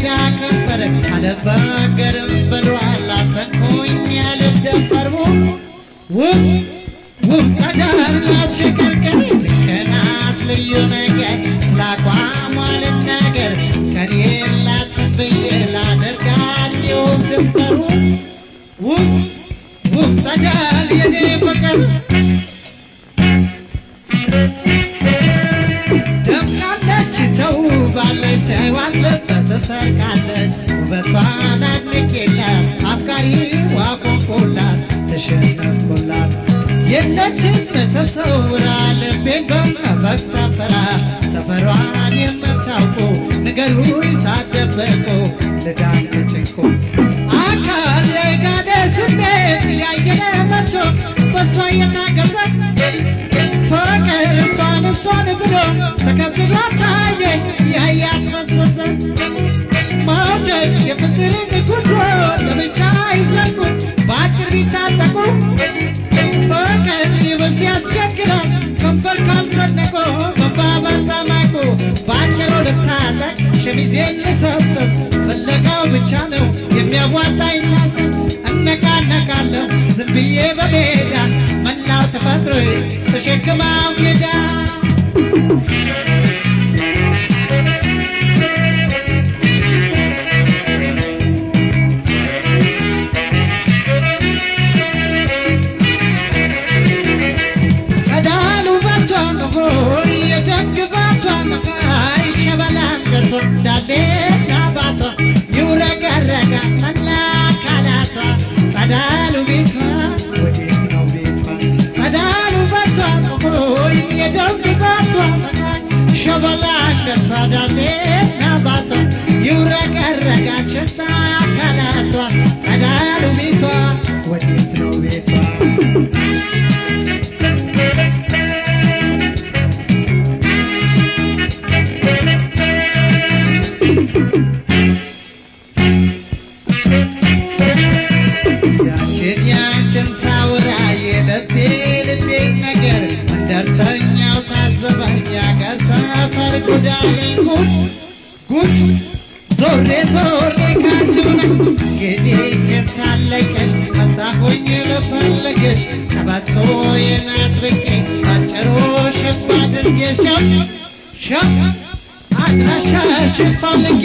ጽጌረዳ ከንፈር አልበገርም ብሏል አተንኩኝ ያልደፈር ውብ ውብ ጸዳል አሸከርከር ልክናት ልዩ ነገር ስላቋሟ ልናገር ከኔ የላትም ብዬ ላደርጋት የውብ ድንበሩ ውብ ውብ ጸዳል የኔ ፍቅር ደምቃለች ተውባለች ሳይዋጥልበት ተሰርቃለች ውበቷን አድንቄላት አፍቃሪዋ ቆንቆላት ተሸነፍኩላት የለችም ተሰውራ ልቤን በመፈቅታ ፈራ ሰፈሯን የምታውቁ ንገሩኝ ሳትደብቁ ልዳን ከጭንቁ አካል የጋደ ስሜት ያየለ መቶ በሷ የታገዘ ፍቅር እሷን እሷን ብሎ ተከትሏት ታየ ያያት መዘዘ መውደድ የፍቅርን ጉዞ ለብቻ አይዘጉ በአጭር ቢታጠቁ ፍቅር ይበስ ያስቸግራል ከንፈር ካልሰነቆ መባባል ተማቁ በአጭሩ ልታጠቅ ሸሚዜን ልሰብስብ ፍለጋው ብቻ ነው የሚያዋጣኝ ሳስብ እነቃነቃለሁ ዝም ብዬ በሜዳ መላው ተፈጥሮ ተሸክማው ሜዳ ጸዳሉ ባቷ ነው የደግባቷ ነው አይሸበላ አንገቷ ዳሌና ባቷ ይውረገረጋ መላ አካላቷ ጸዳሉ ቤቷ ወዴት ነው ቤቷ ጸዳሉ ባቷ ነው የደግባቷ ሸበላ አንገቷ ዳሌና ባቷ ይውረገረጋ ሽታ አካላቷ ጸዳሉ ቤቷ ወዴት ነው ቤቷ ያችን ያችን ሳውራ የልቤ ልቤን ነገር እንደርተኛው ታዘበኝ ያገር ሰፈር ጉዳለኝ ጉድ ጉድ ዞሬ ዞሬ ካችሁነ እንግዲህ የሳለቀሽ መጣሁኝ ልፈልግሽ ቀበቶ የናጥብቄ ባጭሩ ሽባ አድርጌሽ ሸብ አድራሻሽን ፈልጌ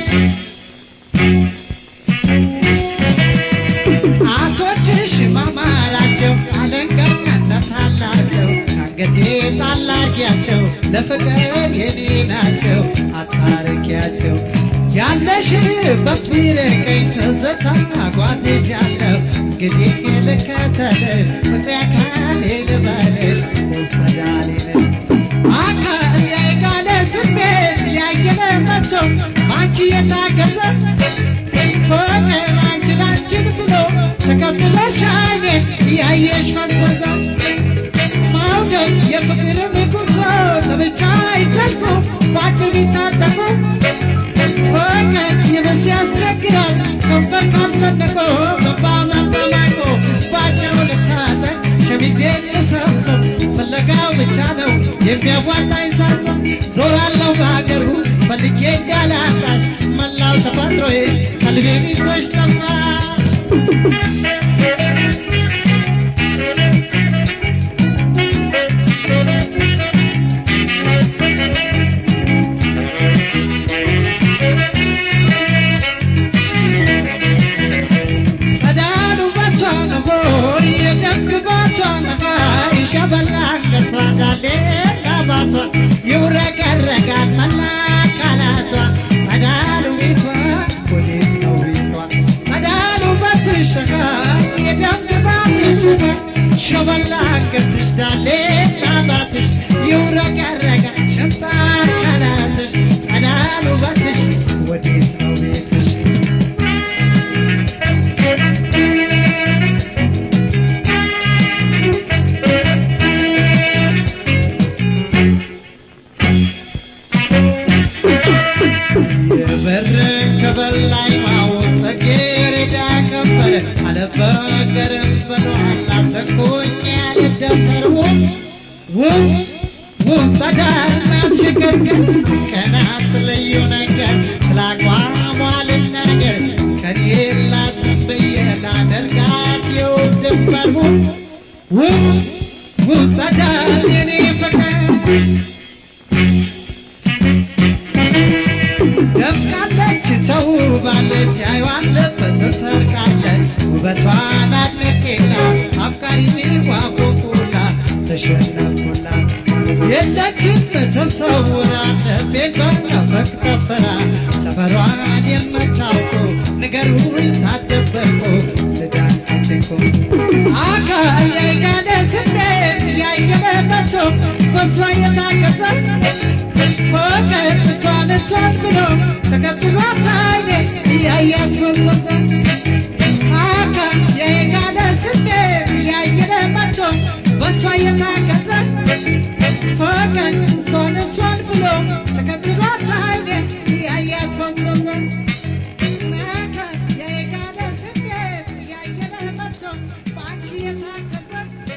አቶችሽ ማማራቸው አለንጋነት አላቸው አንገቴ ጣል አርጊያቸው ለፍቅር የኔ ናቸው አታርቂያቸው ያለሽበት ቢርቀኝ ትዝታ ጓዜዣለሁ እንግዲህ ልከተልሽ ፍቅሬ አካሌ ልበልሽ ውብ ጸዳሌ ነሽ አካል የጋለ ስሜት ያየለ መቶ ባንቺ የታገዘ ፍቅር አንቺን አንቺን ብሎ ተከትሎሽ አይኔን እያየሽ ፈዘዘ መውደድ የፍቅርን ጉዞ ለብቻ አይዘልቁ በአጭር ቢታጠቁ ፍቅር ይብስ ያስቸግራል ከንፈር ካልሰነቆ መባባል ተማቆ በአጭሩ ልታጠቅ ሸሚዜን ልሰብሰብ ፍለጋው ብቻ ነው የሚያዋጣኝ ሳሰብ ዞራለሁ በሀገሩ ፈልጌ እንዳላጣሽ መላው ተፈጥሮዬ ቀልቤ ይዘሽ ጠፋሽ ጸዳሉ ባቷ ነው የደግባቷ ነው ይሸበላ አንገቷ ዳሌና ባቷ ይውረገረጋል መላ አካላቷ ጸዳሉ ቤቷ ወዴት ነው ቤቷ ጸዳሉ ባትሸጋ የደግባትሽ ሸበላ አንገትሽ ዳሌና ባትሽ ይውረገረጋል ሽንታ አካላትሽ ጸዳሉ ባትሽ ወዴት ነው ቤትሽ የበርን ከበላይ ማወቅ ጽጌረዳ ከንፈር አልበገርም ብሏል አተንኩኝ ያልደፈር ውብ ውብ ውብ ጸዳል ናት ሽክርክር ቀናት ልዩ ነገር ስለ አቋሟ ውብ ውብ ጸዳል የኔ ፍቅር ደምቃለች ተውባለች ሲያዩዋት ልብ ተሰርቃለች ውበቷን አድንቄላ አፍቃሪ ቢዋቆቁላ ተሸነፍኩላ የለችም ተሰውራ ልቤን በናፈቅ ጠፈራ ሰፈሯን የምታውቀው ንገሩኝ ሳትደበቁ ልዳንችንኩ አካል ያይጋደ ስሜት ያየለበቶ በሷ የታገሰ ፍቅር እሷን እሷን ብሎ ተከትሏት አይኔ እያያት ፈሰሰ አካል የጋለ ስሜት ያየለ መቶ በእሷ የታገሰ ፍቅር እሷን እሷን ብሎ ተከትሏት አይኔ እያያት ፈሰሰ አካል የጋለ ስሜት ያየለ መቶ በአንቺ የታገሰ